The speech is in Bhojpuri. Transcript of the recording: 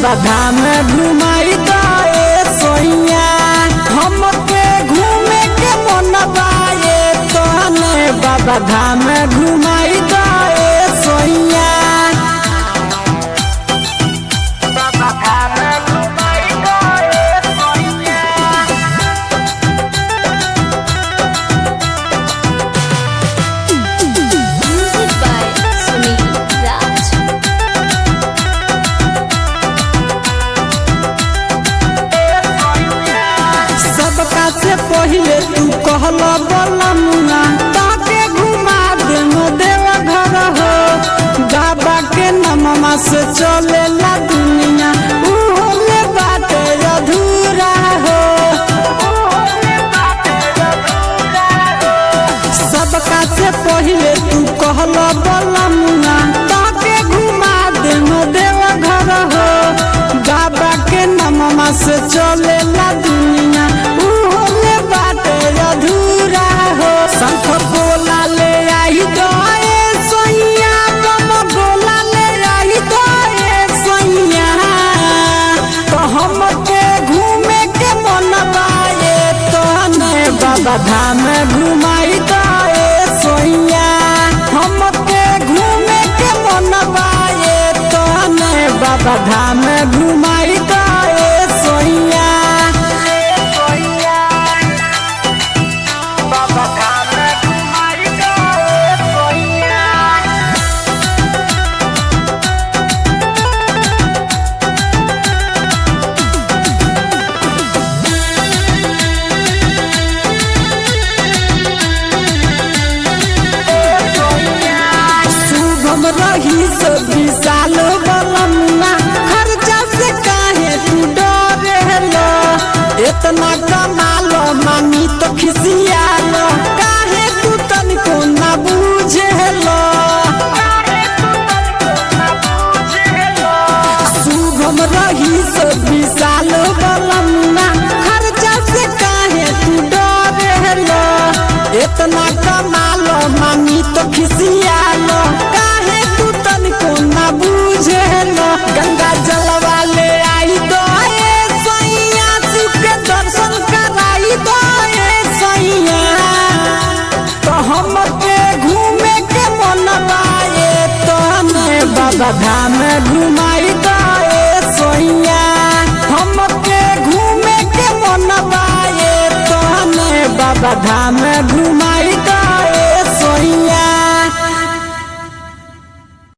बाबा धाम घुमाई दे सोइया हमके घूमे के मन बाए तने बाबा धाम घुमाई दे सोइया बाबा धाम घुमाई दे सोइया Music by Sunil Raj. सबका से पहिले तू कहल बलमुना ताके घुमा दे देव घर हो बाबा के नममा से चलेला दुनिया उहो में बाटे अधूरा हो सबका से पहिले तू कहल बलमुना ताके घुमा दे देव घर हो बाबा के नममा से चलेला दुनिया उहो में बाटे अधूरा हो शंख बोला ले आई दोए सोइया बम बोला ले आई दोए सोइया तो हमके घूमे के मन बाए तने बाबा धाम घुमाई दे सोइया हमके घूमे के मन बाए तने बाबा धाम घुमाई दे सोइया बाबा धाम घुमाई दे सोइया शुभम रही से विशाल बलमुना खर्चा से काहे तू डरेलो इतना कमालो मानी तो खिसियालो काहे तू तनिको ना बुझेलो शुभम रही से विशाल बलमुना खर्चा से काहे तू डरेलो इतना कमालो मानी तो खिसियालो काहे तू तनिको ना बुझेलो गंगा जलवा ले आई दो ए सैया शिव के दर्शन कराई दो ए सैया तो हमके घूमे के मन बाए तने बाबा धाम घुमाई दे सोइया हमके घूमे के मन बाए तने बाबा धाम घु